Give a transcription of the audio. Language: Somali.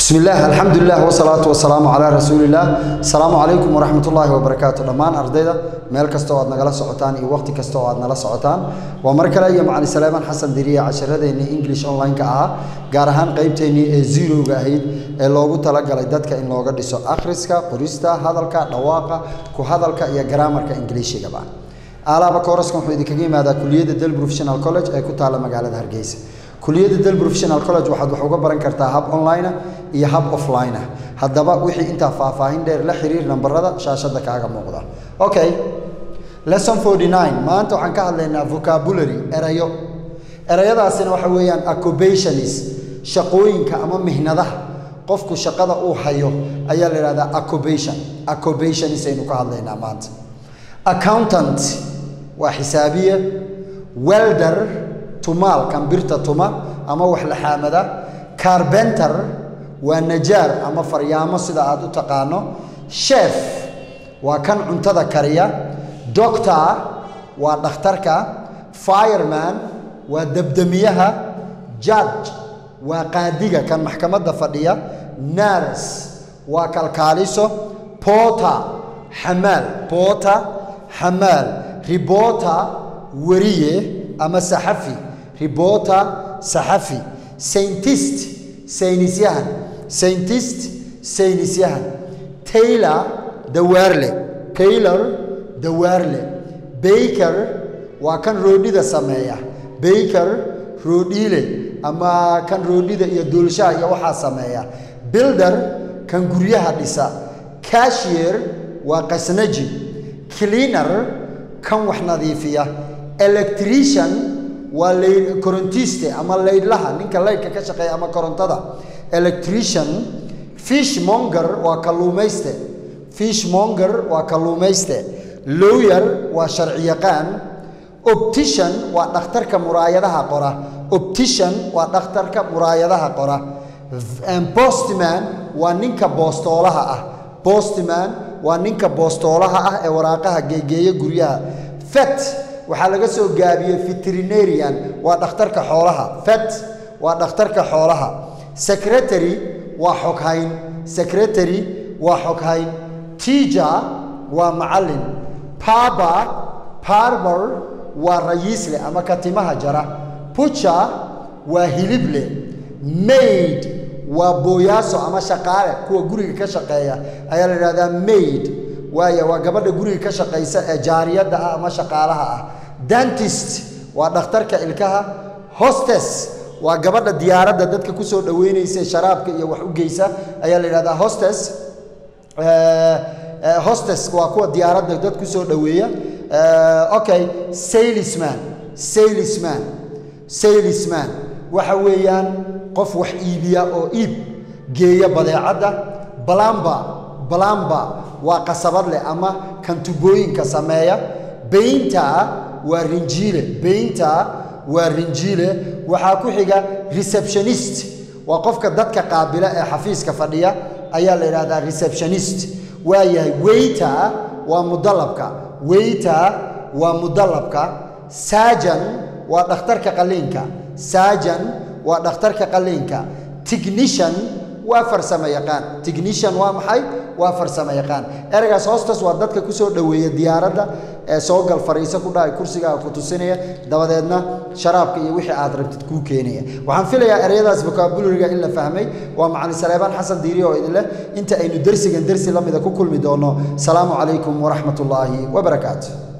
bismi illaah alxamdulilah wsalaatu wasalaamu calaa rasuulillaah asalaamu calaykum waraxmat ullaahi wabarakaatu dhammaan ardayda meel kasta oo aad nagala socotaan iyo waqti kasta oo aad nala socotaan waa mar kale iyo macali salaamaan xasan diriya casharadeenii english online-ka ahaa gaar ahaan qeybteennii ee zerowga ahayd ee loogu talagalay dadka in looga dhiso akhriska qorista hadalka dhawaaqa ku hadalka iyo garaamarka ingiliishigaba alaaba kooraskan wuxuu idinkaga yimaadaa kuliyadda del professional college ee ku taalla magaalada hargeysa kuliyadda del professional college waxaad wax uga baran kartaa hab online iyo hab offline ah haddaba wixii intaa faahfaahin dheer la xiriir nambarada shaashadda kaaga muuqda okay lesson 49 maanta waxaan ka hadlaynaa vocabulary erayo erayadaasina waxa weeyaan occupationis shaqooyinka ama mihnadaha qofku shaqada uu hayo ayaa la yidhahdaa occupation occupationis aynu ka hadlaynaa maanta accountant waa xisaabiye welder tumaal kambirta tuma ama wax la xaamada carbenter waa najaar ama faryaamo sida aad u taqaano chef waa kan cuntada kariya doctor waa dhakhtarka fireman waa debdemiyaha judge waa qaadiga kan maxkamadda fadhiya nars waa kalkaaliso porter xamaal porter xamaal reporter weriye ama saxafi reporter saxafi scientist saynisyahan scientist saynisyahan taylor dawaarle taylor dawaarle baker waa kan roodhida sameeya baker roodhiile ama kan roodhida iyo duulshaha iyo waxaa sameeya builder kan guryaha dhisa cashier waa qasnaji cleaner kan wax nadiifiya electrician waa l korontiiste ama laydhlaha ninka laydhka ka shaqeeya ama korontada electrician fish monger waa kalluumayste fish monger waa kalluumayste lawyer waa sharciyaqaan optician waa dhakhtarka muraayadaha qora optician waa dhakhtarka muraayadaha qora postman waa ninka boostoolaha ah postman waa ninka boostoolaha ah ee waraaqaha geegeeya guryaha fet waxaa laga soo gaabiyey veterinarian waa dhakhtarka xoolaha fet waa dhakhtarka xoolaha secretary waa xoghayn secretary waa xoghayn teacher waa macallin paba parber waa rayiisle ama katimaha jara pucha waa hilible maid waa booyaaso ama shaqaale kuwa guriga ka shaqeeya ayaa la yidhahdaa maid waaya waa gabadha guriga ka shaqaysa ee jaariyadda ah ama shaqaalaha ah dentist waa dhakhtarka ilkaha hostes waa gabadha diyaaradda dadka kusoo dhaweynaysa sharaabka iyo wax u geysa ayaa la yidhahdaa hostes hostes waa kuwa diyaaradda dad kusoo dhaweeya okay salisman salisman salisman waxa weeyaan qof wax iibiya oo iib geeya badeecadda balamba balamba waa qasabad leh ama kan tubooyinka sameeya baynta waa rinjiile baynta waa rinjiile waxaa ku xiga receptionist waa qofka dadka qaabila ee xafiiska fadhiya ayaa la yidhahdaa receptionist waa yahay weyter waa mudalabka weyter waa mudalabka sajan waa dhakhtarka qaliinka sajan waa dhakhtarka qaliinka technician waa farsamo yaqaan technician waa maxay waa farsamo yaqaan ereygaas hoostas waa dadka kusoo dhoweeya diyaaradda ee soo gal fariiso ku dhahay kursigaaga ku tusinaya dabadeedna sharaabka iyo wixii aad rabtid kuu keenaya waxaan filayaa ereyadaas vocabulariga in la fahmay waa macali saleebaan xasan diiri oo idin leh inta aynu dersigan dersi la mida ku kulmi doono salaamu calaykum waraxmat ullaahi wabarakaatu